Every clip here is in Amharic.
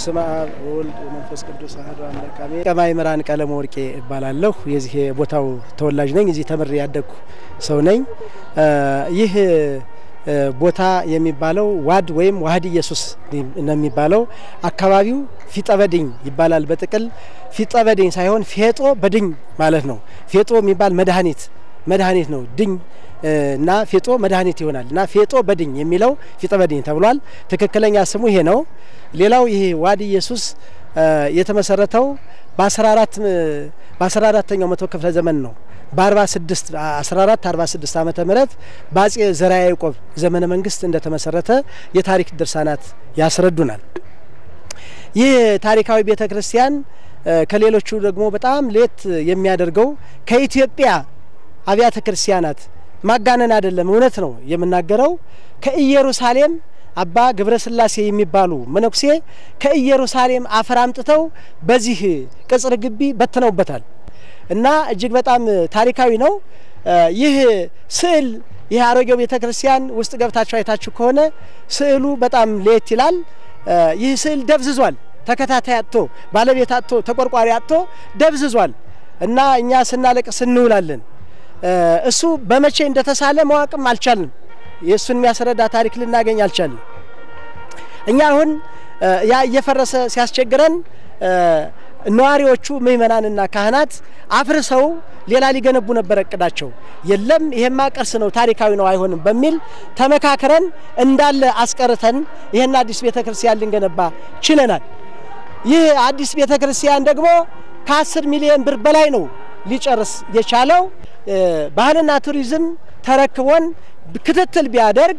በስመ አብ ወወልድ ወመንፈስ ቅዱስ አሐዱ አምላክ አሜን። ቀማይ ምራን ቀለም ወርቄ እባላለሁ። የዚህ ቦታው ተወላጅ ነኝ። እዚህ ተምሬ ያደግኩ ሰው ነኝ። ይህ ቦታ የሚባለው ዋድ ወይም ዋህድ ኢየሱስ ነው የሚባለው። አካባቢው ፊጠበድኝ ይባላል። በጥቅል ፊጠበድኝ ሳይሆን ፌጦ በድኝ ማለት ነው። ፌጦ የሚባል መድኃኒት መድኃኒት ነው። ድኝ እና ፌጦ መድኃኒት ይሆናል እና ፌጦ በድኝ የሚለው ፊጠ በድኝ ተብሏል። ትክክለኛ ስሙ ይሄ ነው። ሌላው ይሄ ዋድ ኢየሱስ የተመሰረተው በ14 በ14ኛው መቶ ክፍለ ዘመን ነው። በ46 14 46 ዓመተ ምህረት በአጼ ዘርዓ ያዕቆብ ዘመነ መንግስት እንደተመሰረተ የታሪክ ድርሳናት ያስረዱናል። ይህ ታሪካዊ ቤተ ክርስቲያን ከሌሎቹ ደግሞ በጣም ሌት የሚያደርገው ከኢትዮጵያ አብያተ ክርስቲያናት ማጋነን አይደለም፣ እውነት ነው የምናገረው። ከኢየሩሳሌም አባ ገብረ ስላሴ የሚባሉ መነኩሴ ከኢየሩሳሌም አፈር አምጥተው በዚህ ቅጽር ግቢ በትነውበታል እና እጅግ በጣም ታሪካዊ ነው። ይህ ስዕል ይህ አሮጌው ቤተ ክርስቲያን ውስጥ ገብታችሁ አይታችሁ ከሆነ ስዕሉ በጣም ለየት ይላል። ይህ ስዕል ደብዝዟል። ተከታታይ አጥቶ ባለቤት አጥቶ ተቆርቋሪ አጥቶ ደብዝዟል እና እኛ ስናለቅስ እንውላለን። እሱ በመቼ እንደተሳለ ማወቅም አልቻልንም። የእሱን የሚያስረዳ ታሪክ ልናገኝ አልቻልንም። እኛ አሁን ያ እየፈረሰ ሲያስቸግረን ነዋሪዎቹ ምእመናንና ካህናት አፍርሰው ሌላ ሊገነቡ ነበር እቅዳቸው። የለም ይሄማ ቅርስ ነው ታሪካዊ ነው አይሆንም በሚል ተመካክረን እንዳለ አስቀርተን ይህን አዲስ ቤተ ክርስቲያን ልንገነባ ችለናል። ይህ አዲስ ቤተ ክርስቲያን ደግሞ ከአስር ሚሊዮን ብር በላይ ነው ሊጨርስ የቻለው። ባህልና ቱሪዝም ተረክቦን ክትትል ቢያደርግ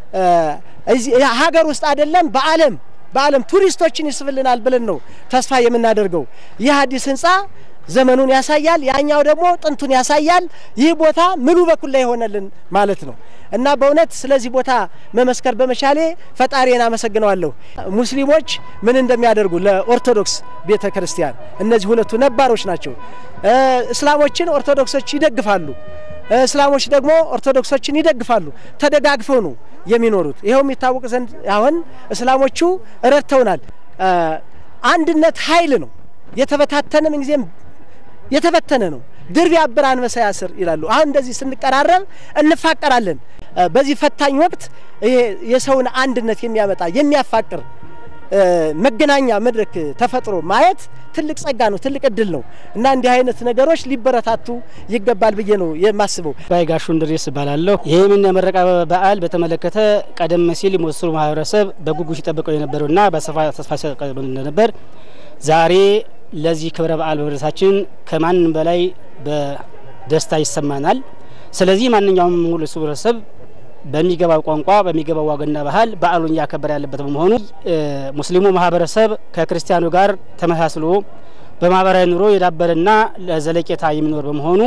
ሀገር ውስጥ አይደለም በዓለም በዓለም ቱሪስቶችን ይስብልናል ብለን ነው ተስፋ የምናደርገው። ይህ አዲስ ህንፃ ዘመኑን ያሳያል፣ ያኛው ደግሞ ጥንቱን ያሳያል። ይህ ቦታ ምሉ በኩል ላይ የሆነልን ማለት ነው እና በእውነት ስለዚህ ቦታ መመስከር በመቻሌ ፈጣሪን አመሰግነዋለሁ። ሙስሊሞች ምን እንደሚያደርጉ ለኦርቶዶክስ ቤተ ክርስቲያን እነዚህ ሁለቱ ነባሮች ናቸው። እስላሞችን ኦርቶዶክሶች ይደግፋሉ፣ እስላሞች ደግሞ ኦርቶዶክሶችን ይደግፋሉ። ተደጋግፈው ነው የሚኖሩት። ይኸው የሚታወቅ ዘንድ አሁን እስላሞቹ ረድተውናል። አንድነት ኃይል ነው። የተበታተነ ምን ጊዜም የተበተነ ነው። ድር ቢያብር አንበሳ ያስር ይላሉ። አሁን እንደዚህ ስንቀራረብ እንፋቀራለን። በዚህ ፈታኝ ወቅት ይሄ የሰውን አንድነት የሚያመጣ የሚያፋቅር መገናኛ መድረክ ተፈጥሮ ማየት ትልቅ ጸጋ ነው፣ ትልቅ እድል ነው እና እንዲህ አይነት ነገሮች ሊበረታቱ ይገባል ብዬ ነው የማስበው። ባይ ጋሹ እንድሬስ እባላለሁ። ይህምን የምረቃ በዓል በተመለከተ ቀደም ሲል የሞስሩ ማህበረሰብ በጉጉት ሲጠብቀው የነበረውና በሰፋ ተስፋ ሲሰጥ ነበር። ዛሬ ለዚህ ክብረ በዓል በመድረሳችን ከማንም በላይ በደስታ ይሰማናል። ስለዚህ ማንኛውም ሙሉ ህብረተሰብ በሚገባው ቋንቋ በሚገባው ወግና ባህል በዓሉን እያከበረ ያለበት በመሆኑ ሙስሊሙ ማህበረሰብ ከክርስቲያኑ ጋር ተመሳስሎ በማህበራዊ ኑሮ የዳበረና ለዘለቄታ የሚኖር በመሆኑ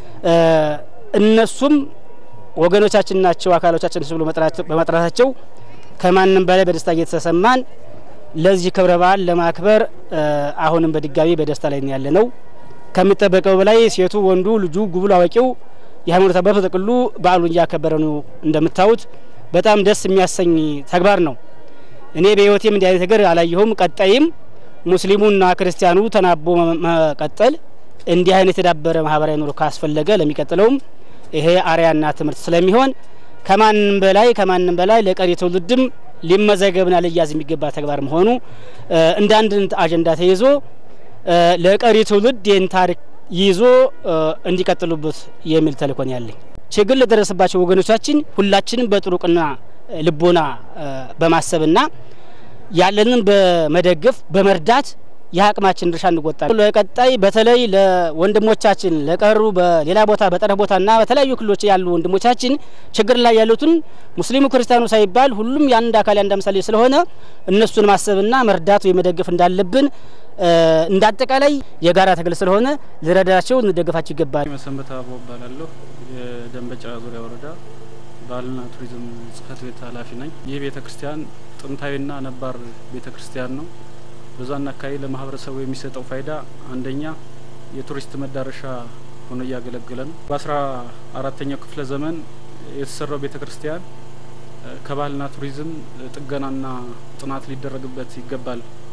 እነሱም ወገኖቻችን ናቸው፣ አካሎቻችን ብሎ በመጥራታቸው ከማንም በላይ በደስታ እየተሰማን ለዚህ ክብረ በዓል ለማክበር አሁንም በድጋሚ በደስታ ላይ ያለ ነው። ከሚጠበቀው በላይ ሴቱ፣ ወንዱ፣ ልጁ፣ ጉብል፣ አዋቂው የሃይማኖት አባቱ በጥቅሉ በዓሉን እያከበረ ነው። እንደምታዩት በጣም ደስ የሚያሰኝ ተግባር ነው። እኔ በህይወቴም እንዲህ አይነት ነገር አላየሁም። ቀጣይም ሙስሊሙና ክርስቲያኑ ተናቦ መቀጠል እንዲህ አይነት የዳበረ ማህበራዊ ኑሮ ካስፈለገ ለሚቀጥለውም ይሄ አርያና ትምህርት ስለሚሆን ከማንም በላይ ከማንም በላይ ለቀሪ ትውልድም ሊመዘገብና ሊያዝ የሚገባ ተግባር መሆኑ እንደ አንድ አጀንዳ ተይዞ ለቀሪ ትውልድ ይህን ታሪክ ይዞ እንዲቀጥሉበት የሚል ተልእኮን ያለኝ ችግር ለደረሰባቸው ወገኖቻችን ሁላችንም በጥሩ ቅና ልቦና በማሰብና ያለንን በመደገፍ በመርዳት የአቅማችን ድርሻ እንወጣለን። ለቀጣይ በተለይ ለወንድሞቻችን ለቀሩ በሌላ ቦታ በጠረፍ ቦታና በተለያዩ ክልሎች ያሉ ወንድሞቻችን ችግር ላይ ያሉትን ሙስሊሙ ክርስቲያኑ ሳይባል ሁሉም የአንድ አካል የአንድ ምሳሌ ስለሆነ እነሱን ማሰብና መርዳት ወይ መደገፍ እንዳለብን እንደ አጠቃላይ የጋራ ትግል ስለሆነ ልረዳቸው እንደገፋቸው ይገባል። መሰንበት አቦ እባላለሁ። የደንበጫ ዙሪያ ወረዳ ባህልና ቱሪዝም ጽሕፈት ቤት ኃላፊ ነኝ። ይህ ቤተ ክርስቲያን ጥንታዊና ነባር ቤተ ክርስቲያን ነው። በዛና አካባቢ ለማህበረሰቡ የሚሰጠው ፋይዳ አንደኛ የቱሪስት መዳረሻ ሆኖ እያገለገለ ነው። በአስራ አራተኛው ክፍለ ዘመን የተሰራው ቤተ ክርስቲያን ከባህልና ቱሪዝም ጥገናና ጥናት ሊደረግበት ይገባል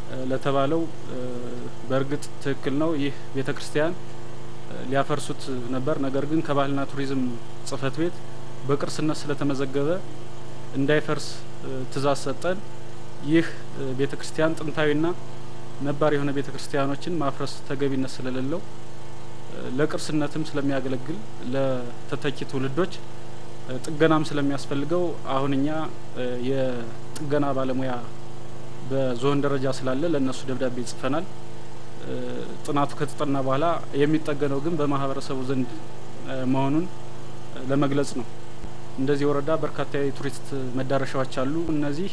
ለተባለው በእርግጥ ትክክል ነው። ይህ ቤተ ክርስቲያን ሊያፈርሱት ነበር። ነገር ግን ከባህልና ቱሪዝም ጽሕፈት ቤት በቅርስነት ስለተመዘገበ እንዳይፈርስ ትእዛዝ ሰጠን። ይህ ቤተ ክርስቲያን ጥንታዊና ነባር የሆነ ቤተ ክርስቲያኖችን ማፍረስ ተገቢነት ስለሌለው ለቅርስነትም ስለሚያገለግል ለተተኪ ትውልዶች ጥገናም ስለሚያስፈልገው አሁን እኛ የጥገና ባለሙያ በዞን ደረጃ ስላለ ለእነሱ ደብዳቤ ጽፈናል። ጥናቱ ከተጠና በኋላ የሚጠገነው ግን በማህበረሰቡ ዘንድ መሆኑን ለመግለጽ ነው። እንደዚህ ወረዳ በርካታ የቱሪስት መዳረሻዎች አሉ። እነዚህ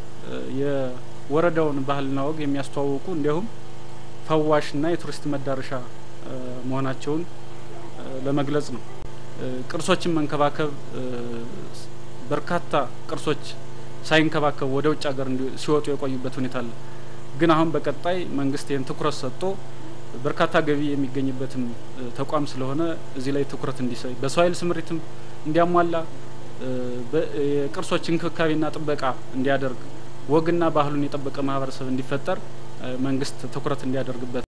የወረዳውን ባህልና ወግ የሚያስተዋውቁ እንዲሁም ፈዋሽና የቱሪስት መዳረሻ መሆናቸውን ለመግለጽ ነው። ቅርሶችን መንከባከብ በርካታ ቅርሶች ሳይንከባከቡ ወደ ውጭ ሀገር ሲወጡ የቆዩበት ሁኔታ አለ። ግን አሁን በቀጣይ መንግስት ይህን ትኩረት ሰጥቶ በርካታ ገቢ የሚገኝበትም ተቋም ስለሆነ እዚህ ላይ ትኩረት እንዲሰጥ በሰው ኃይል ስምሪትም እንዲያሟላ የቅርሶች እንክብካቤና ጥበቃ እንዲያደርግ ወግና ባህሉን የጠበቀ ማህበረሰብ እንዲፈጠር መንግስት ትኩረት እንዲያደርግበት